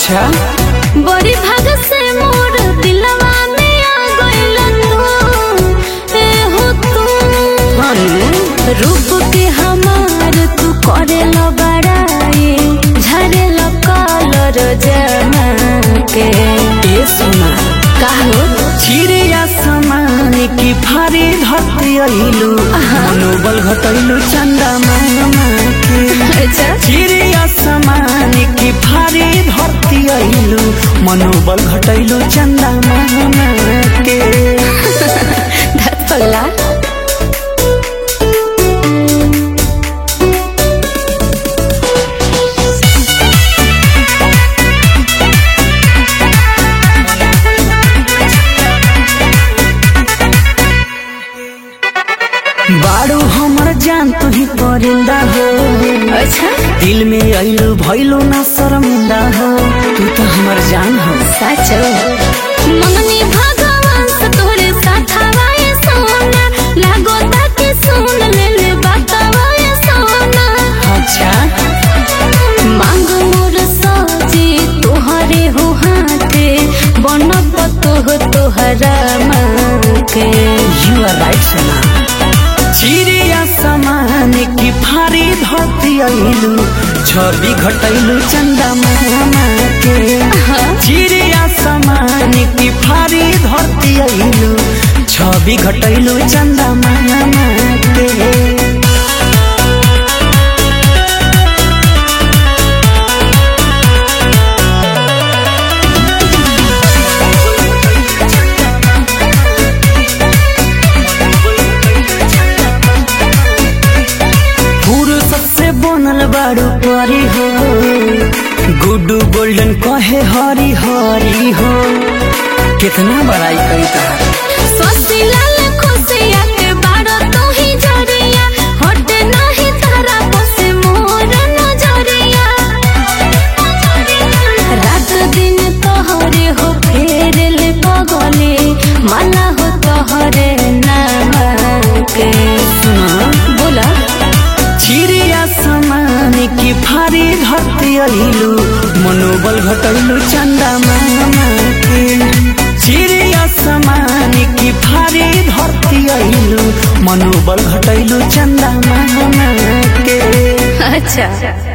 अच्छा बड़ी भाग से मोर दिलवा में आ गइल तू ए हो तू रूप के हमार तू करे लो बड़ाई झरे लो कलर जमा के ए सोना काहो चिड़िया समान की फारी धरती अइलू मनोबल घटैलू चंदा मामा के अच्छा चिड़िया समान की फारी धरती अइलू मनोबल घटैलू चंदा मामा के धत पगला बारू हमर जान तू ही परिंदा हो अच्छा दिल में अइलू भइलू ना शर्मिंदा हो तू तो हमर जान हो साचो ममनी भगवान से तोरे साथ हवाए सोना लागो ताके सुन ले ले बतावाए सोना अच्छा मांग मोर सजी तोहरे हो हाथे बनब तोह तोहरा माँ के यू आर राइट सोना चिड़िया समान की फारी धरती अइलू छवि घटैलू चंदा मामा के चिड़िया समान की फारी धरती अइलू छवि घटैलू चंदा मामा के फुर्सत से बनल बारू परी हो गुड्डू गोल्डन कहे हरी हरी हो कितना बड़ाई कई तार सोसी लाल खुशिया के बारो तू ही जरिया हट नहीं तारा बसे मोर नजरिया रात दिन तोहरे हो फेर ले पगले माला हो तोहरे नाम के सुना बोला चिड़िया समान की फारी धरती अइलू मनोबल घटैलू चंदा मामा के चिड़िया समान की फारी धरती अइलू मनोबल घटैलू चंदा मामा के अच्छा